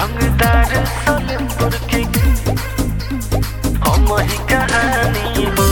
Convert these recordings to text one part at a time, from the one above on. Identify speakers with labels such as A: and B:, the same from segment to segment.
A: रंगदार सलेमपुर की हम ही कहानी हो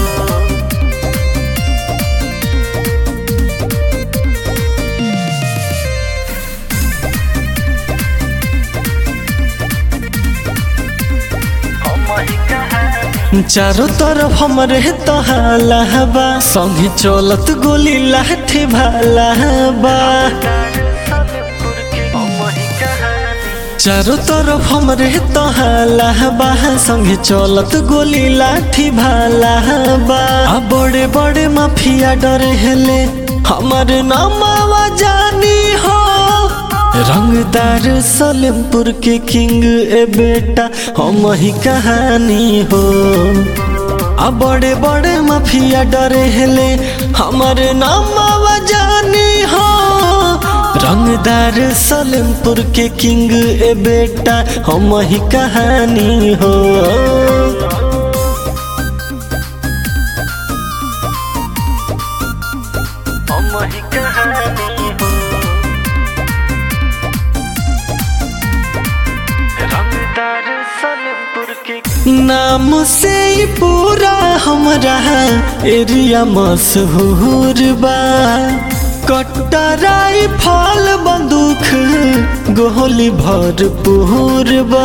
A: हम ही कहानी
B: चारों तरफ हमरे तहाला बा संगी चलत गोली लाठी भाला बा
A: सलेमपुर की हम ही कहानी
B: चारों तरफ हमरे तहाला बा संगे चलत गोली लाठी भाला बा आ बड़े बड़े माफिया डरे हेले हमर नामावा जानी हो रंगदार सलेमपुर के किंग ए बेटा हम ही कहानी हो आ बड़े बड़े माफिया डरे हेले हमर नामावा जानी हो रंगदार सलेमपुर के किंग ए बेटा हम ही कहानी हो
A: हम ही कहानी हो रंगदार सलेमपुर की
B: नाम से ही पूरा हमरा एरिया मशहूर बा कटराई फल बंदूक गोली भरपूर बा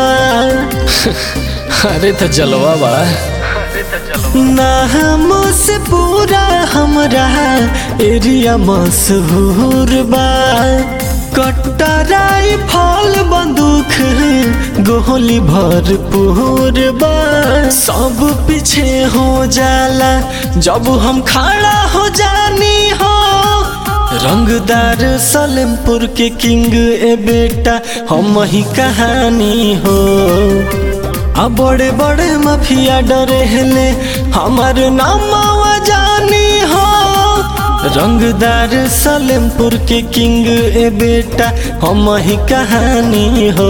B: अरे तो जलवा बा
A: अरे तो चलो
B: नाम से पूरा हमरा एरिया मशहूर बा कटराई फल बंदूक गोली भरपूर बा सब पीछे हो जाला जब हम खड़ा हो जानी हो रंगदार सलेमपुर के किंग ए बेटा हम ही कहानी हो आ बड़े बड़े माफिया डरे हेले हमार नामावा जानी हो रंगदार सलेमपुर के किंग ए बेटा हम ही कहानी हो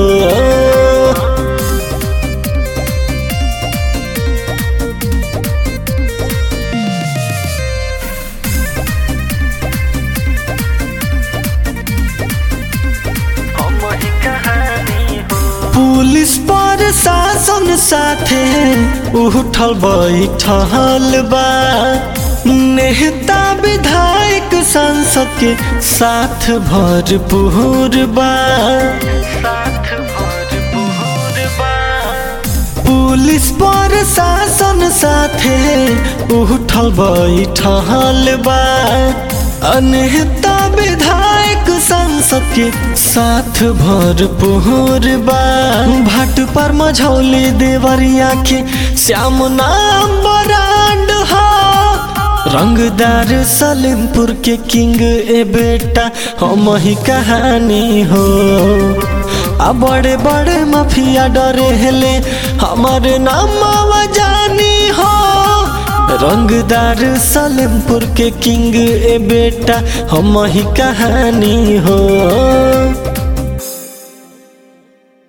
A: हम ही कहानी हो
B: पुलिस पर शासन साथे उठल बैठल बा नेता विधायक सांसद के साथ भरपूर बा
A: साथ भरपूर बा
B: पुलिस पर शासन साथे उठल बैठल बा अनेता विधायक सांसद के साथ भरपूर बा भाट पर मझौली देवरिया के श्याम नाम बरांड हो रंगदार सलेमपुर के किंग ए बेटा हम ही कहानी हो आ बड़े बड़े माफिया डरे हेले हमार नामावा जानी हो रंगदार सलेमपुर के किंग ए बेटा हम ही कहानी हो